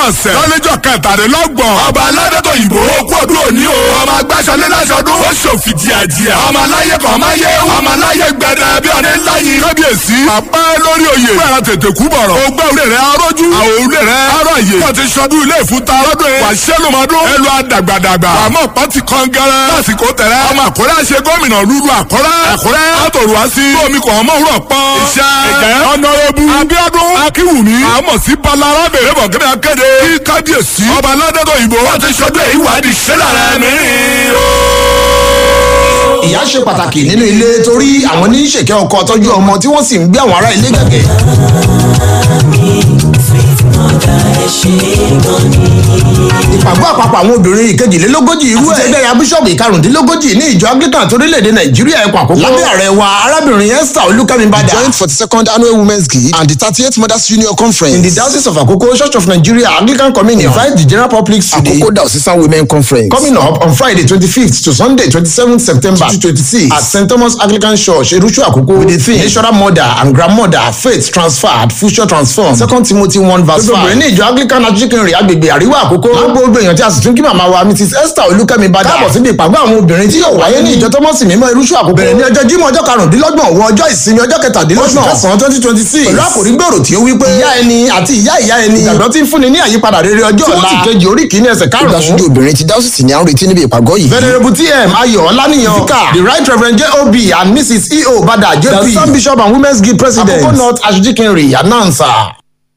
ọ̀sẹ̀ lọ́lẹ́jọ́ kẹtàdínlọ́gbọ̀n ọba aládẹ́tọ̀ ìbò okú ọdún òní o ọmọ agbáṣọlé láṣọdún ó ṣòfì díàdíà ọmọ aláyé kan máa yé ọmọ aláyé gbẹdẹ bí ọdẹ ńláyé kábíyèsí àpẹ́ lórí oyè fún ẹ̀rọ tètè kú bọ̀rọ̀ ògbẹ́ òré rẹ̀ arójú àwọn òré rẹ̀ aráyè wọ́n ti ṣọdún ilé ìfúta lọ́dún yìí wà ṣẹ́lùmọ́dún ẹlú àdàgbàdàgbà àmọ́ pọ́ǹtì kan gẹ́rẹ́ lásìkò tẹ̀rẹ́ ọmọ àkọ́rẹ́ àṣẹ gómìnà lúlu àkọ́rẹ́ àkọ́rẹ́ àtòrò wá sí omi kò ọmọ òwúrọ̀ pọ́n iṣẹ́ ẹ̀jẹ̀ ọ̀nàrẹ́bù abíọ́dún akínwùmí àmọ̀ sí balara bèrè bọ̀gẹ́rẹ́ akéde kí kábíyèsí ọba aládẹ́tọ̀ ìbò wọ́n ti ṣọdún èyí wádìí ṣẹlẹ̀ rẹ̀ mìíràn o ìyá ṣe pàtàkì nínú ilé torí àwọn ní ṣèkẹ́ ọkọ tọ́jú ọmọ tí wọ́n sì ń gbé àwọn ará ilé gẹ̀gẹ̀. ìpàgọ́ àpapọ̀ àwọn obìnrin ìkejìlélógójì irú ẹ̀ àti ẹgbẹ́ bíṣọ̀bù ìkarùndínlógójì ní ìjọ anglican torílẹ̀-èdè nàìjíríà ẹ̀kọ́ àkókò lábẹ́ ààrẹ wa arábìnrin esther olúkẹ́mi bàdà. joined for the second annual women's gig and the thirty-eighth mothers union conference in the diocese of akoko church of nigeria anglican communion invite the general public to the akoko diocesan women conference coming up on friday twenty-fifth to sunday twenty-seventh september twenty twenty-six at st thomas anglican church eruchu akoko with the theme natural mother and grandmother faith transferred future transformed second timothy one verse five. gbogbo obìnrin ní ìjọ anglican achikinrin agbègbè àríwá àkókò. lágbo gbogbo èèyàn tí a sì tún kí màmá wa mrs esther olúkẹ́mi bàdà. káàbọ̀ síbi ìpàgọ́ àwọn obìnrin tí yóò wáyé ní ìjọ tọ́mọ́sì mímọ́ eruchu àkókò. bẹ̀rẹ̀ ní ọjọ́ jímọ̀ ọjọ́ karùndínlọ́gbọ̀n wọ ọjọ́ ìsinmi ọjọ́ kẹtàdínlọ́gbọ̀n kẹsàn-án twenty twenty six. pẹ̀lú àkòrí gbòòrò tí ó wí pé ìyá ẹni àti ìyá ìyá ẹni. ìgbàgbọ́ tí ń fúnni ní àyípadà rere ọjọ́ ọ̀la. tí wọ́n ti kejì orí kìíní ẹsẹ̀ karùn-ún. olùdásójú obìnrin ti dáhùsì ní à ń retí níbi ìpàgọ́ yìí. venerable tm ayọ̀ ọláníyàn vicar the right reverend job and mrs eo bada jp the sun bishop and women's guild president akoko north ashijikinri announcer.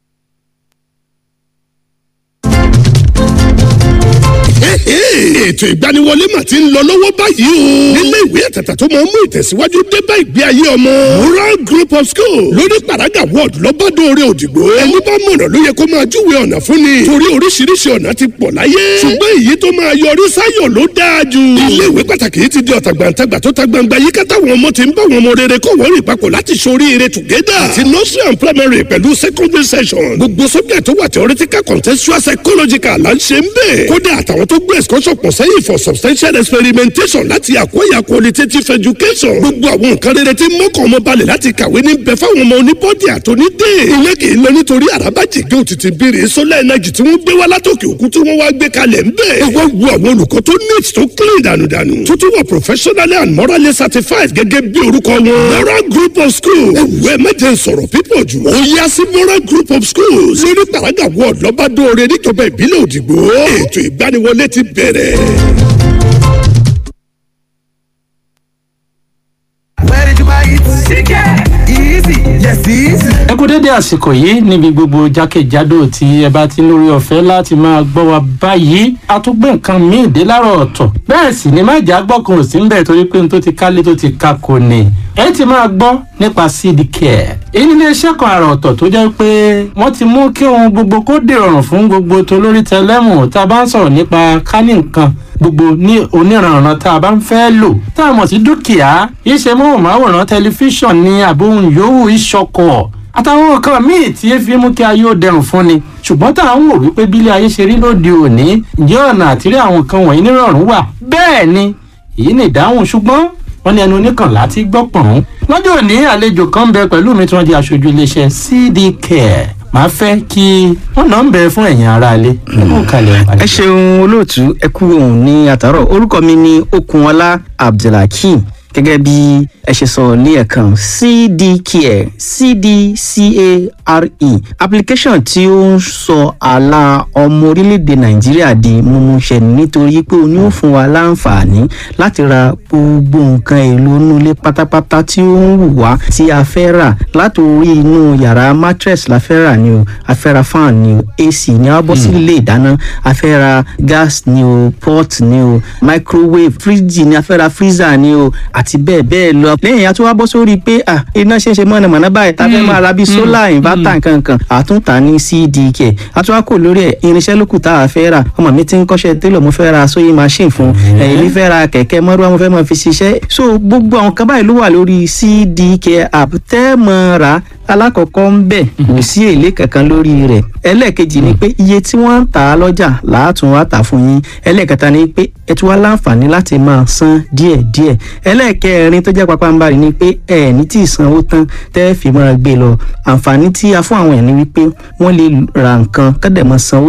ètò ìgbaniwọlé mà ti ń lọ lọ́wọ́ báyìí o. nílé ìwé àtàtà tó máa ń mú ìtẹ̀síwájú dé bá ìgbé ayé ọmọ. moral group of school lórí paraga ward lọ́bàdàn orí òdìgbò. ẹni bá mọ̀nà ló yẹ kó máa júwe ọ̀nà fún ni. torí oríṣiríṣi ọ̀nà ti pọ̀ láyé. ṣùgbọ́n èyí tó máa yọrí sáyọ̀ ló dáa jù. ilé ìwé pàtàkì yìí ti di ọ̀tàgbàǹtagbà tó ta gbangba yìí kátà wọn ọmọ ti ń bá wọn ọmọ rere kọ́ wọ́n rìn papọ̀ láti ṣoríire together. àti nursery and primary pẹ̀lú secondary session. gbogbo sọ́jà tó wà theoretical contextual psychological là ń ṣe ń bẹ̀. kódà àtàwọn tó gbé excursion pọ̀ sẹ́yìn for substantial experimentation láti acquire qualitative education. gbogbo àwọn nǹkan rere tí mọ́kàn ọmọ balẹ̀ láti kàwé ní bẹ fáwọn ọmọ oníbọ́dì àtọ́nídé. ìyẹn kì í lọ nítorí àràbàjìgé òtítì bèrè solar energy tí wọ́n gbé wá látòkè òkun tí wọ́n wá gbé kalẹ̀ ń bẹ̀. ẹ wá wo àwọn olùkọ́ tó neat tó clean dànùdànù. tó tún wà professionally and morally certified gẹ́gẹ́ bí orúkọ wọn. moral group of schools. ewu ẹ mẹ́jẹ sọ̀rọ̀ pípọ̀ jù. ó yá sí moral group of schools. lórí paraga ward lọ́bàdóore níjọba ìbílẹ̀ òdìgbò. ètò ìgbaniwọlé ti bẹ̀rẹ̀. Where did you buy it? Chicken. Easy. Yes, easy. ẹ kú dédé àsìkò yìí níbi gbogbo jákèjádò tí ẹ bá ti ń lórí ọ̀fẹ́ láti máa gbọ́ wa báyìí a tún gbé nǹkan míì dé láàárọ̀ ọ̀tọ̀ bẹ́ẹ̀ sì ni má jà gbọ́kàn ò sí ń bẹ̀ torí pé n tó ti kálé tó ti ka kò ní ẹ ti máa gbọ́ nípa seed care èyí nílé iṣẹ́ kan àrà ọ̀tọ̀ tó jẹ́ pé wọ́n ti mú kí ohun gbogbo kó dìrọ̀rùn fún gbogbo tolórí tẹlẹ́mù tá a bá ń sọ̀rọ̀ nípa kání nǹkan gbogbo ní oníranran tá a bá ń fẹ́ lò tá a mọ̀ sí dúkìá iṣẹ́ móhùnmáwòrán tẹlifíṣàn ní àbóhùn yòówù ìṣọkọ̀ àtàwọn nǹkan míì tí ẹ fi mú kí ayé ó dẹrùn fún ni ṣùgbọ́n tá à ń wò wípé bílé ayé ṣe rí lóde òní ǹjẹ́ ọ̀nà àtìrí àwọn nǹkan wọ̀nyí nírọ̀rùn wà bẹ́ẹ̀ ni èyí ni ìdáhùn ṣùgbọ́n wọ́n ní ẹnu oníkànlá ti gbọ́ pọ̀n. lọ́jọ́ òní àlejò kan ń bẹ pẹ̀lú mi tí wọ́n di aṣojú iléeṣẹ́ cd care màá fẹ́ kí wọ́n náà ń bẹ fún ẹ̀yin aráalé. ẹ ṣeun olóòtú ẹ kú òun ní àtàrọ orúkọ mi ní okunọlá abdulhakeem gẹ́gẹ́ bí ẹ ṣe sọ ní ẹ̀kan cdcare cdcare application tí ó ń sọ àlà ọmọ orílẹ̀-èdè nàìjíríà di mímúṣẹ nítorí pé ó ní ó fún wa láǹfààní láti ra gbogbo nǹkan èlò inú ilé pátápátá tí ó ń wù wá tí a fẹ́ rà látòrí inú yàrá mattress la fẹ́ rà ni o a fẹ́ ra fan ni o ac ni a bọ́ sí ilé ìdáná a fẹ́ ra gas ni o pot ni o microwave fridge ni a fẹ́ ra freezer ni o àti bẹ́ẹ̀ bẹ́ẹ̀ lọ. lẹ́yìn àti wá bọ́ sórí pé à iná ṣe ń ṣe mọ̀nàmọ́ná báyìí tá a fẹ́ máa ra bíi sólà ìnvátà nkankan àtúntà ní cdk àti wá kò lórí ẹ̀ irinṣẹ́ lókù tá a fẹ́ rà ọmọ mi ti ń kọ́ṣẹ́ télọ̀ mo fẹ́ ra sewing machine fún ẹ̀yìn mi fẹ́ ra kẹ̀kẹ́ mọ́rúwá mo fẹ́ máa fi ṣiṣẹ́ so gbogbo àwọn kan báyìí ló wà lórí cdk app tẹ́ mọ́ ra alákọ̀ọ́kọ́ ń bẹ̀ kò sí èlé kankan lórí rẹ̀ ẹlẹ́ẹ̀kejì ni pé iye tí wọ́n ń tà á lọ́jà làátún wá tà fún yín ẹlẹ́ẹ̀kẹta ni pé ẹ tún wá láǹfààní láti máa san díẹ̀díẹ̀ ẹlẹ́ẹ̀kẹrin tó jẹ́ pápánbarì ni pé ẹ ní tí ìsanwó tán tẹ́ fi máa gbé lọ àǹfààní tí a fún àwọn ẹ̀ ni wípé wọ́n lè ra nǹkan kọ́dẹ̀ máa sanwó